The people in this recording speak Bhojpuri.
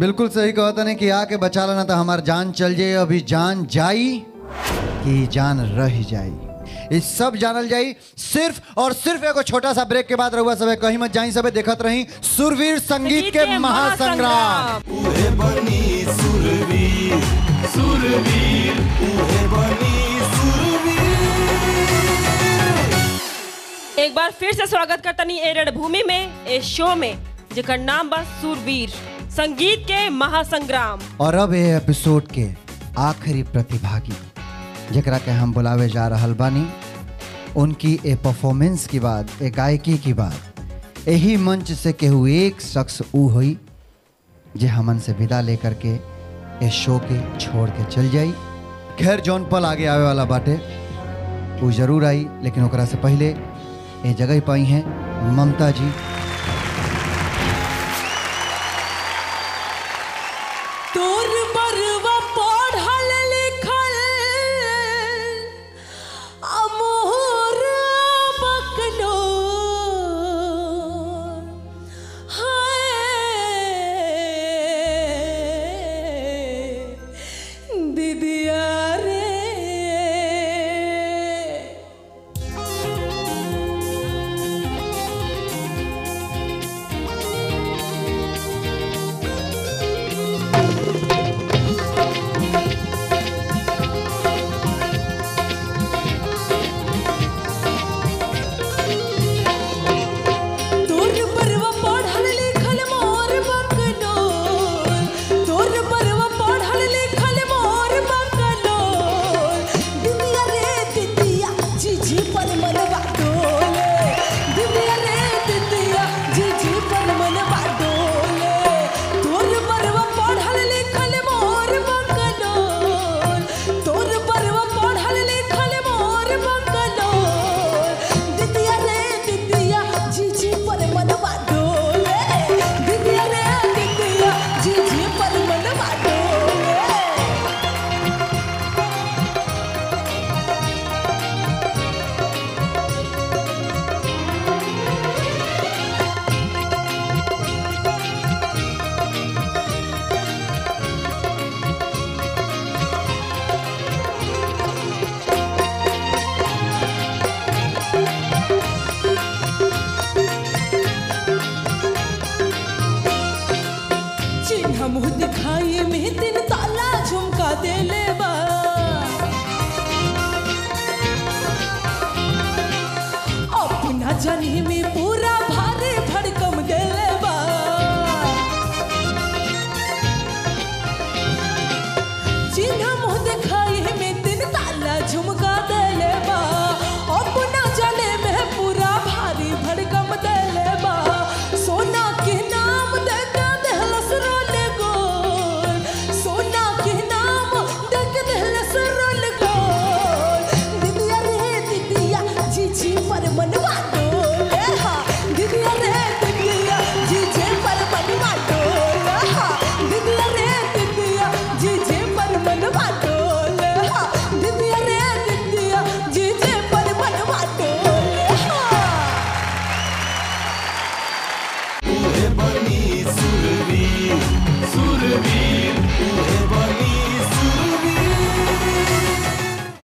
बिल्कुल सही कहा तने कि आके बचा लेना तो हमार जान चल जाए अभी जान जाई कि जान रह जाई इस सब जानल जाई सिर्फ और सिर्फ एगो छोटा सा ब्रेक के बाद रहुआ सब कहीं मत जाई सबे देखत रही सुरवीर संगीत के महासंग्राम उहे बनी सुरवीर सुरवीर उहे बनी सुरवीर एक बार फिर से स्वागत करतनी ए रणभूमि में ए शो में जेकर नाम बा सूरवीर संगीत के महासंग्राम और अब ये एपिसोड के आखिरी प्रतिभागी जकरा के हम बुलावे जा रहल बानी उनकी ए परफॉर्मेंस के बाद ए गायकी के बाद यही मंच से केहू एक शख्स ऊ हुई जे हमन से विदा लेकर के ए शो के छोड़ के चल जाई खैर जौन पल आगे आवे वाला बाटे वो जरूर आई लेकिन ओकरा से पहले ए जगह पाई हैं ममता जी तोर बरवा पढ़ल लिखल अमोर बकलो हाय दीदिया रे तोर परवा पढ़ल लिखल मोर बकलो तोर परवा पढ़ल लिखल मोर बकलो दुनिया रे दिदिया जी जी पर मनवा डोले दुनिया रे दिदिया जी जी पर मनवा डोले तोर परवा पढ़ल लिखल मोर बकलो तोर परवा पढ़ल लिखल मोर बकलो दिदिया रे दिदिया जी जी पर मनवा डोले दिदिया रे दिदिया जी जी पर मनवा डोले चिन्ह मुँह दिखाई में तीन ताला झुमका देले बा अपना जानी में पूरा